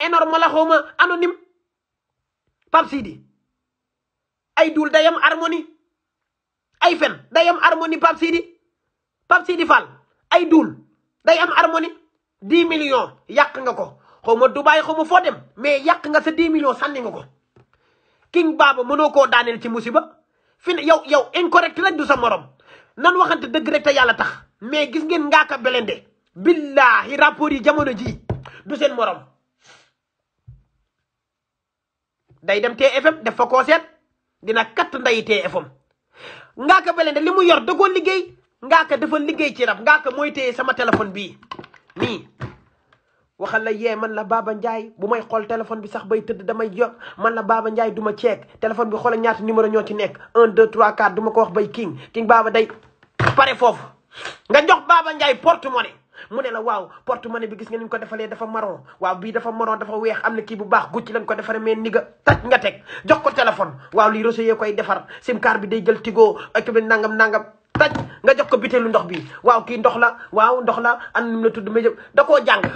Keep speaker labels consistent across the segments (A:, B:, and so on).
A: énorme la xawma anonyme Pape Sidi ay duul dayam harmonie ay fen day am harmonie Pape Sidi Pape Sidi Fall ay duul day am harmonie dix millions yàq nga ko xaw ma Dubaay xaw ma foo dem mais yàq nga sa dix millions sànni nga ko King Baba mënoo koo daaneel ci musiba fi ne yow yow incorrect rek du sa morom nan waxante dëgg rek te yàlla tax mais gis ngeen ngaaka belende billahi rapport yi jamono ji du seen morom day dem TFM def fa koo seet dina katt nday TFM ngaaka belende li mu yor da koo liggéey ngaaka dafa liggéey ci rab ngaaka mooy téye sama téléphone bii nii waxal la yee man la Baba Ndiaye bu may xool téléphone bi sax bay tëdd damay yor man la Baba Ndiaye du ma ceek téléphone bi xoolal ñaata numéro ñoo ci nekk 1 2 3 4 du ma ko wax bay king king Baba day pare foofu nga jox Baba Ndiaye porte-monnaie mu ne la waaw porte-monnaie bi gis nga ni ñu ko defalee dafa marron waaw bii dafa marron dafa weex am na kii bu baax gucci lañ ko defaree mais ni nga taj nga teg jox ko téléphone waaw lii réseau yee koy defar sim card bi day jël tigo ak bi nangam nangam taj nga jox ko bitéelu ndox bi waaw kii ndox la waaw ndox la an num la tudd ma jëm da koo jàng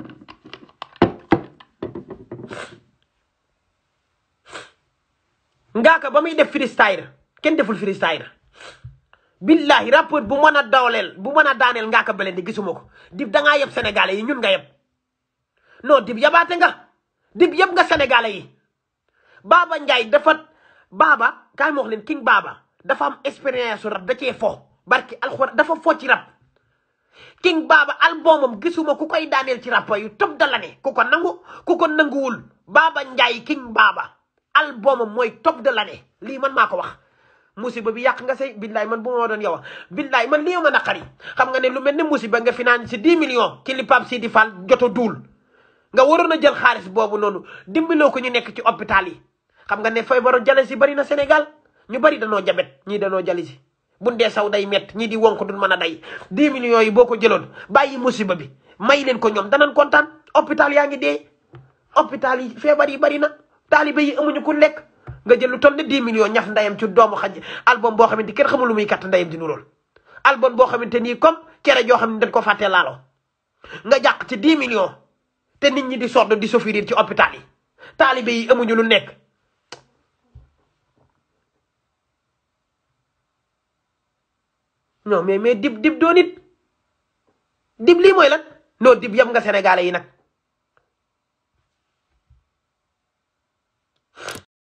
A: ngaaka ba muy def freestyle kenn deful freestyle billahi rappeur bu mën a dawleel bu mën a daaneel ngaaka Blindé gisuma ko dib da ngaa yeb sénégalais yi ñun nga yeb non dib yabaate nga dib yeb nga sénégalais yi Baba Ndiaye dafa Baba kaay ma wax leen king Baba dafa am expérience su rap da cee fo barki alxuraan dafa fo ci rap king Baba albumam gisuma ku koy daaneel ci rap yu top da la ne ku ko nangu ku ko nanguwul Baba Ndiaye king Baba albumam mooy top de l'année lii man maa ko wax musiba bi yàq nga say billaay man bu ma doon yow billaay man lii ma naqari xam nga ne lu mel ne musiba nga finance si 10 millions ci li Pape Sidi Fall joto duul nga waroon a jël xaalis boobu noonu dimbaloo ko ñu nekk ci hôpital yi xam nga ne feebaru jalis bari na Sénégal ñu bari danoo jabet ñii danoo jalis buñ dee saw day mett ñii di wonk duñ mën a day 10 millions yi boo ko jëloon bàyyi musiba bi may leen ko ñoom danañ kontaan hôpital yaa ngi dee hôpital yi feebar yi bari na taalibe yi amuñu ku lekk nga jël lu toll ne 10 millions ñaf ndayam ci doomu xaj album boo xamante kenn xamul lu muy katt ndayam di nu lool album boo xamante nii comme cere joo xam ne dañ ko fàtte laalo nga jàq ci 10 millions te nit ñi di sodd di souffrir ci hôpital yi taalibe yi amuñu lu nekk non mais mais dib dib doo nit dib lii mooy lan non dib yam nga sénégalais yi nag